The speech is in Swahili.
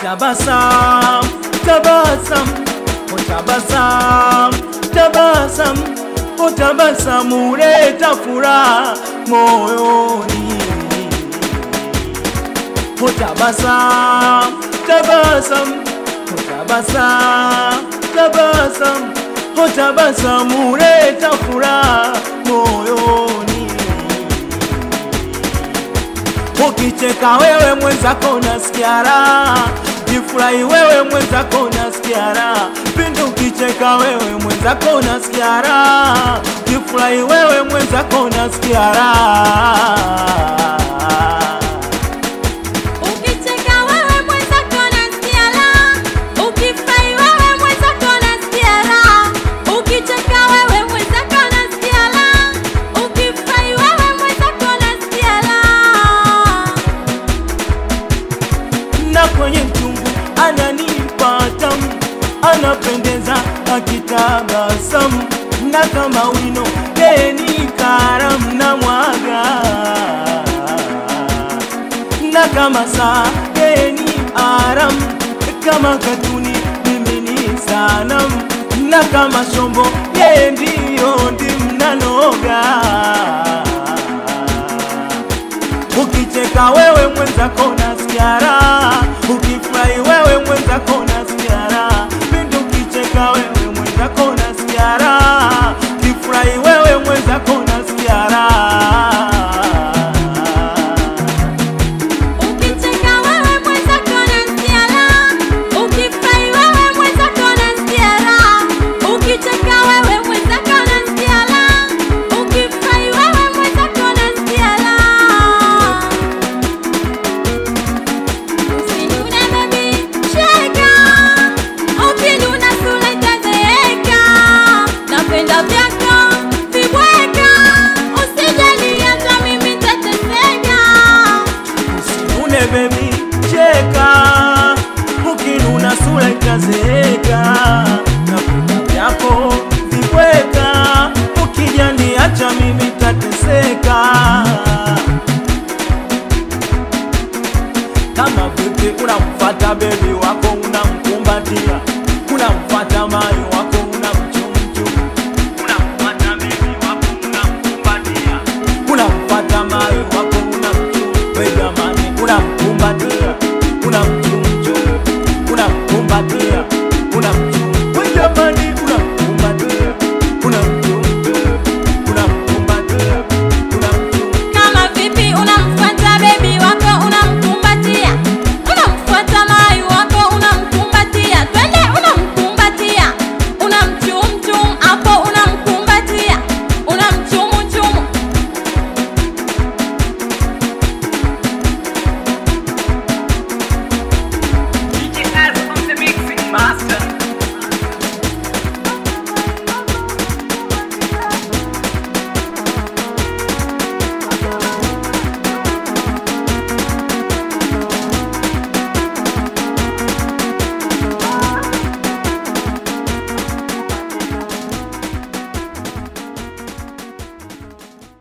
Tabasam, tabasam, tabasam, tabasam, tabasam, uleta furaha moyoni. Tabasam, tabasam, tabasam, tabasam, tabasam, uleta furaha moyoni. Ukicheka wewe mwenzako nasikia raha, jifurahi wewe mwenzako nasikia raha. Pindi ukicheka wewe mwenzako nasikia raha, jifurahi wewe mwenzako nasikia raha. Ukicheka wewe mwenzako nasikia raha, ukifurahi wewe mwenzako nasikia raha. Ukicheka wewe mwenzako nasikia raha, ukifurahi wewe mwenzako nasikia raha. na kwenye mchungu ananipa tamu, anapendeza akitabasamu, na kama wino yeye ni karamu na mwaga, na kama saa yeye ni aram, kama katuni mimi ni sanamu, na kama shombo yeye ndiyo ndimnanoga Ukicheka wewe mwenzako nasikia raha, ukifurahi wewe mwenzako nasikia raha. Pindi ukicheka wewe mwenzako nasikia raha, ukifurahi wewe mwenzako nasikia raha. Ukicheka wewe mwenzako nasikia raha, ukifurahi wewe mwenzako nasikia raha. Ukicheka wewe mwenzako nasikia raha, ukifurahi wewe mwenzako nasikia raha. Usinune baby, cheka, ukinuna sura itazeeka. Napenda vyako vibweka, usijali hata mimi nitateseka. Usinune baby, cheka, ukinuna sura itazeeka. Napenda vyako vibweka, ukijaniacha mimi tateseka. Kama vipi unamfata bebi wako unamkumbatia, unamfata mai